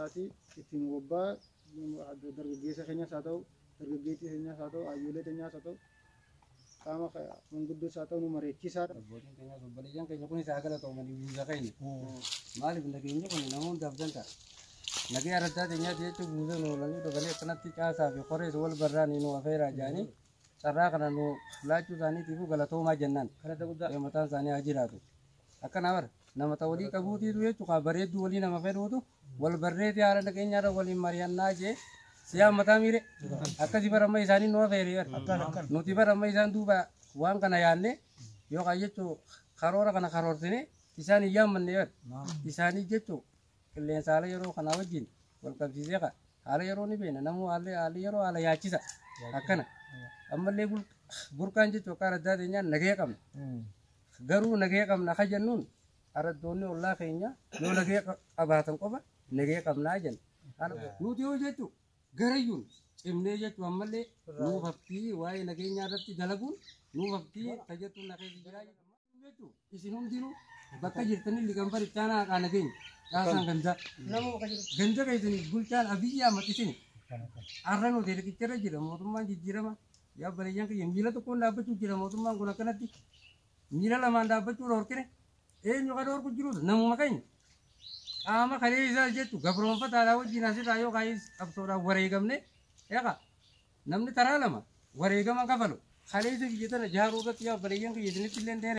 isaati ittiin wabbaa dargaggeessa keenyas haa ta'u dargaggeettii keenyas haa ta'u hayyoolee keenyas haa ta'u qaama manguddoos haa ta'u nu mari'achiisaadha. Abbootiin keenyas obboleeyyan keenya kunis haa galatoomanii buusa keenya. Maaliif nageenyi kun nama hundaaf danda'a. Nagee araddaa keenyaati jechuun buusa nu oolanii dabalee akkanatti caasaa fi qorees wal barraa ni nu afeeraa jedhanii carraa kana nu laachuu isaaniitiif galatoomaa jennaan. Kadhata guddaa mataan isaanii haa jiraatu. Akkana bara namata walii qabuutiitu jechuudha bareedduu walii nama fedhuutu wal barreetii haala nageenyaarra waliin mari'annaa jee siyaa mataa miire akkasi baramma isaanii nu afeere nuti baramma isaan duuba waan kana yaadne yookaan jechuun karoora kana karoorsine isaan hin yaammanne yer isaanii jechuun qilleensa haala yeroo kanaa wajjin wal qabsiisee ka haala yeroo ni beena namuu haalli haalli yeroo haala yaachisa akkana ammallee burqaan jechuun akka araddaa keenyaan nagee qabna garuu nagee qabna ka jennuun araddoonni ollaa keenya yoo nagee qabaatan qofa nagee qabnaa jenna nuti yoo jechuun garayyuun cimnee jechuun ammallee nuuf haftii waa'ee nageenyaa irratti dalaguun nuuf haftii tajaajilu nageenyi jiraa jechuun isin hundinuu bakka jirtanii ligan barichaanaa haqaa nageenya dhaasaan gandaa ganda keessan bulchaan abiyyi ahmad isin har'a nuti riqicharra jira mootummaan jijjiirama yaa bareeyyan kiyya miila tokkoon dhaabbachuu jira mootummaan kun akkanatti miila lamaan dhaabbachuu dhorkine eenyu ka dhorku jiru namuma keenya qaama kalee isaa jettu gabroonfataadhaa wajjin asirraa yoo kaayis qabsoodhaan wareegamne eeqa namni taraa lama wareegama kafalu kalee isa biyya tana jaaruu irratti yaa bareeyyan kiyya isinitti illee